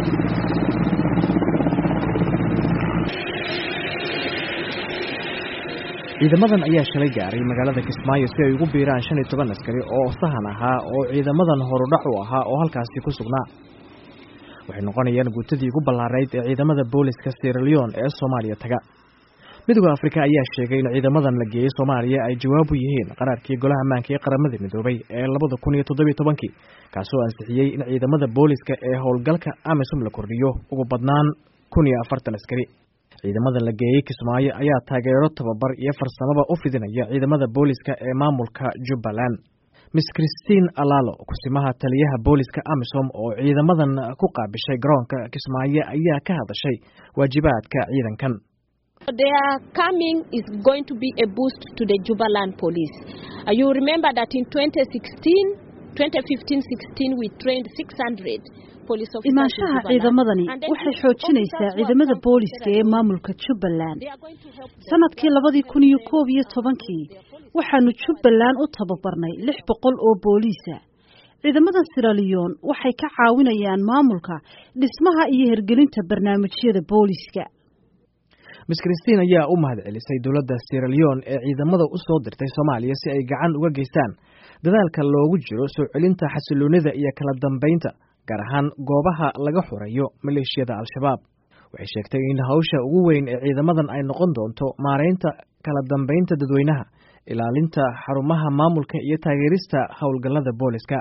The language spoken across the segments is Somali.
ciidamadan ayaa shalay gaaray magaalada kismaayo si ay ugu biiraan shan iyo toban askari oo sahan ahaa oo ciidamadan horudhac u ahaa oo halkaasi ku sugnaa waxay noqonayaan guutadii ugu ballaarayd ee ciidamada booliska sieraleon ee soomaaliya taga midooda afrika ayaa sheegay in ciidamadan la geeyey soomaaliya ay jawaab u yihiin qaraarkii golaha ammaanka ee qaramada midoobay ee labada kun iyo toddobiyo tobankii kaasoo ansixiyey in ciidamada booliska ee howlgalka amisom la kordhiyo ugu badnaan kun iyo afartan askari ciidamada la geeyey kismaayo ayaa taageero tababar iyo farsamaba u fidinaya ciidamada booliska ee maamulka jubbaland miss christine alalo kusimaha taliyaha booliska amisom oo ciidamadan ku qaabishay garoonka kismaayo ayaa ka hadashay waajibaadka ciidankan Their coming is going to be a boost to the Jubaland police. Uh, you remember that in 2016, 2015-16 we trained 600 imaanshaha ciidamadani waxay xoojinaysaa ciidamada booliska ee maamulka jubbaland sanadkii labadii kun iyo koob iyo tobankii waxaanu jubbaland u tababarnay lix boqol oo booliisa ciidamadan siraliyon waxay ka caawinayaan maamulka dhismaha iyo hirgelinta barnaamijyada booliska miss christine ayaa u mahad celisay dowladda sieraleon ee ciidamada u soo dirtay soomaaliya si ay gacan uga geystaan dadaalka loogu jiro soo celinta xasiloonida iyo kala dambeynta gaar ahaan goobaha laga xoreeyo maleeshiyada al-shabaab waxay sheegtay in hawsha ugu weyn ee ciidamadan ay noqon doonto maaraynta kala dambeynta dadweynaha ilaalinta xarumaha maamulka iyo taageerista howlgallada booliska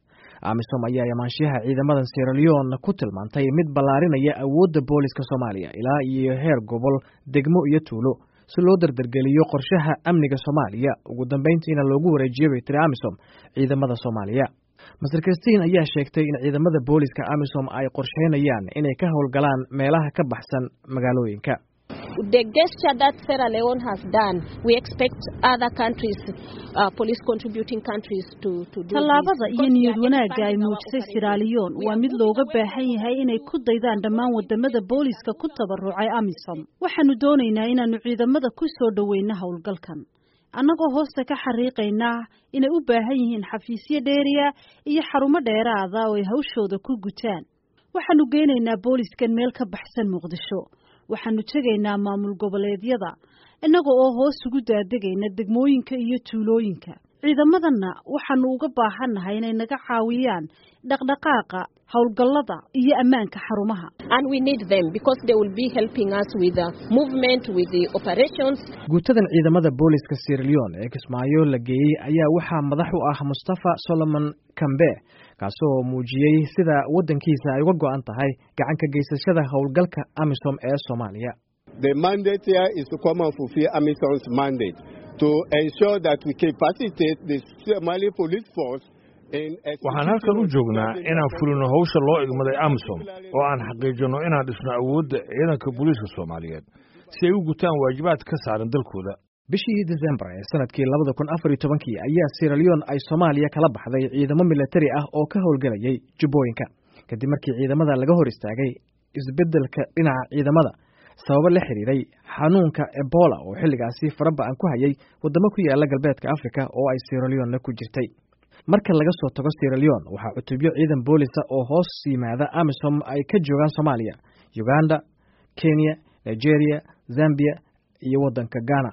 amisom ayaa amaanshiyaha ciidamadan sieraleon ku tilmaantay mid ballaarinaya awoodda booliska soomaaliya ilaa iyo heer gobol degmo iyo tuulo si loo dardargeliyo qorshaha amniga soomaaliya ugu dambeyntiina loogu wareejiyo bay tiri amisom ciidamada soomaaliya master christine ayaa sheegtay in ciidamada booliska amisom ay qorsheynayaan inay ka howlgalaan meelaha ka baxsan magaalooyinka the gesture that Sierra Leone has done, we expect other countries, uh, police contributing countries to, to do tallaabada iyo niyad wanaagga ay muujisay siraaliyon waa mid looga baahan yahay inay ku daydaan dhammaan wadamada booliska ku tabarucay amisom waxaanu doonaynaa inaanu ciidamada ku soo dhoweyno howlgalkan annagoo hoosta ka xariiqaynaa inay u baahan yihiin xafiisyo dheeriya iyo xarumo dheeraada oo ay hawshooda ku gutaan waxaanu geynaynaa booliskan meel ka baxsan muqdisho waxaanu tegaynaa maamul goboleedyada innaga oo hoos ugu daadegayna degmooyinka iyo tuulooyinka ciidamadanna waxaanu uga baahannahay inay naga caawiyaan dhaqdhaqaaqa howlgallada iyo ammaanka xarumaha and we need them because they will be helping us with the movement with the operations guutadan ciidamada booliska sieraleon ee kismaayo la geeyey ayaa waxaa madax u ah mustafa solomon kambe kaasoo muujiyey sida waddankiisa ay uga go-an tahay gacan ka geysashada howlgalka amisom ee soomaaliya The mandate here is to come and fulfill AMISOM's mandate to ensure that we capacitate the Somali police force waxaan halkan u joognaa inaan fulino hawsha loo igmaday amisom oo aan xaqiijinno inaan dhisno awoodda ciidanka booliiska soomaaliyeed si ay u gutaan waajibaad ka saaran dalkooda bishii desembar ee sanadkii labada kun afar iyo tobankii ayaa sieraleon ay soomaaliya kala baxday ciidamo milatari ah oo ka howlgelayay jubbooyinka kadib markii ciidamada laga hor istaagay isbeddelka dhinaca ciidamada sababo la xiriiray xanuunka ebola oo xilligaasi faraba-an ku hayay waddamo ku yaala galbeedka afrika oo ay sieraleonna ku jirtay marka laga soo tago sieraleon waxaa cutubyo ciidan boolisa oo hoos yimaada amisom ay ka joogaan soomaaliya uganda kenya nigeria zambia iyo waddanka ghana